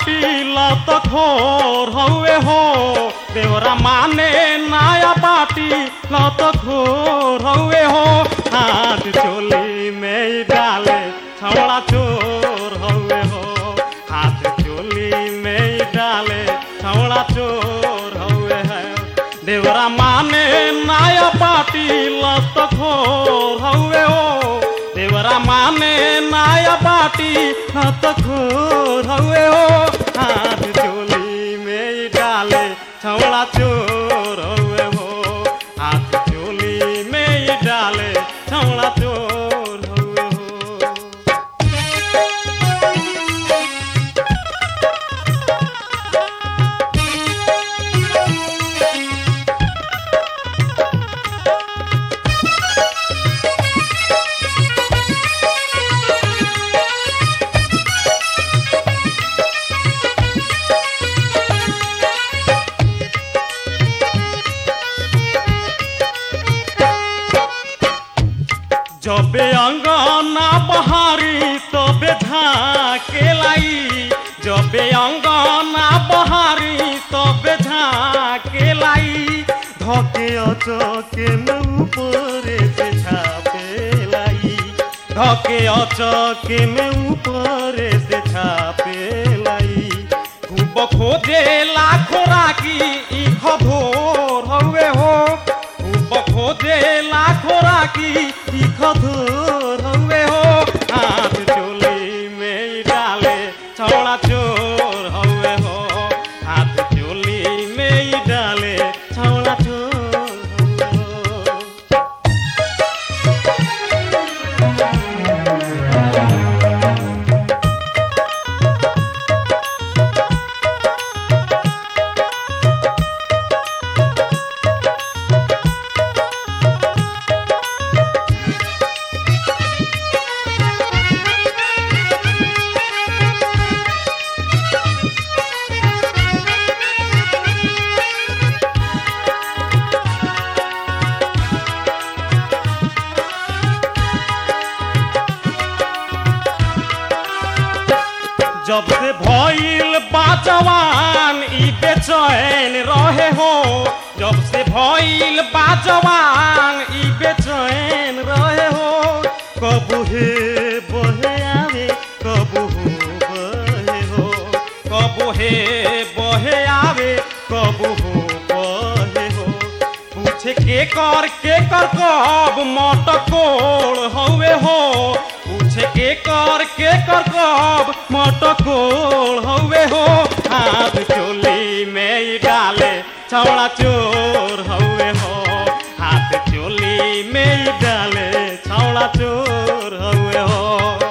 बाटी लत खोर हवे हो देवरा माने नया बाटी लत खोर हवे हो हाथ चोली में ही डाले छवड़ा चोर हवे हो हाथ चोली में ही डाले छवड़ा चोर हवे है देवरा माने नया बाटी लत खोर हवे हो देवरा माने नया बाटी लत खोर हवे हो हाथ चोली में ही डाले छवड़ा चोर हवे हो हाथ चोली में ही डाले छवड़ा चोर हवे हो जबे अंगना बहारी तबे झाके लाई जबे अंगना बहारी तबे झाके लाई धके अचके में ऊपरे से छापे लाई धके अचके में ऊपरे से छापे लाई खूब खोजे लाखो राखी ई खधोर हवे हो खूब खोजे लाखो राखी ई खधोर हवे हो हाथ चोली में ही डाले छौड़ा चोर हवे हो हाथ चोली में ही डाले छौड़ा चोर हवे हो जब से भइल बाजवान ई बेचैन रहे हो जब से भइल बाजवान ई बेचैन रहे हो कबू हे बहे आवे कबू हो बहे हो कबू हे बहे आवे कबू हो बहे हो पूछे के कर के कर कब मटकोड़ हवे हो पूछे के कर के कर कब मटकोड़ हवे हो हाथ चोली में ही डाले छौड़ा चोर हवे हो हाथ चोली में ही डाले छौड़ा चोर हवे हो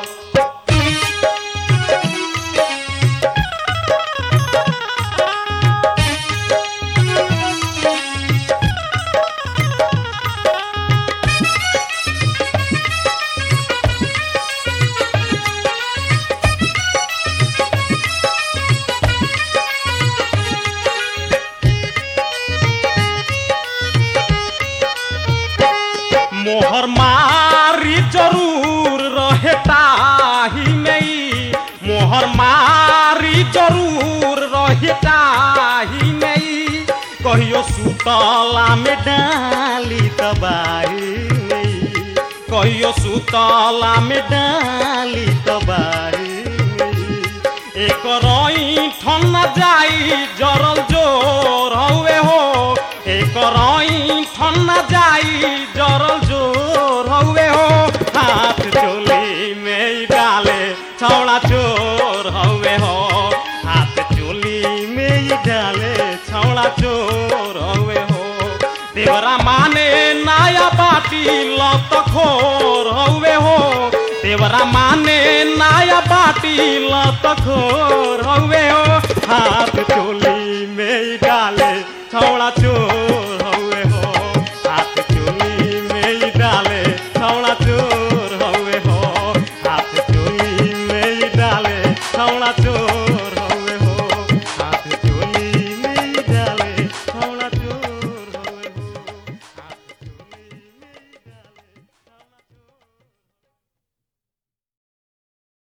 मोहर मारी जरूर रहे ताही में मोहर मारी जरूर रहे ताही में कहियो सुतला में डाली तबाही में कहियो सुतला में डाली तबाही में एक रई ठन जाई जरल जोर हवे हो एक रई ठन जाई जरल जोर हवे हो हाथ चोली में ही डाले छौड़ा चोर हवे हो हाथ चोली में ही डाले छौड़ा चोर हवे हो देवरा माने नया बाटी लत खोर हवे हो देवरा माने नया बाटी लत खोर हवे हो हाथ चोली में ही डाले छौड़ा चोर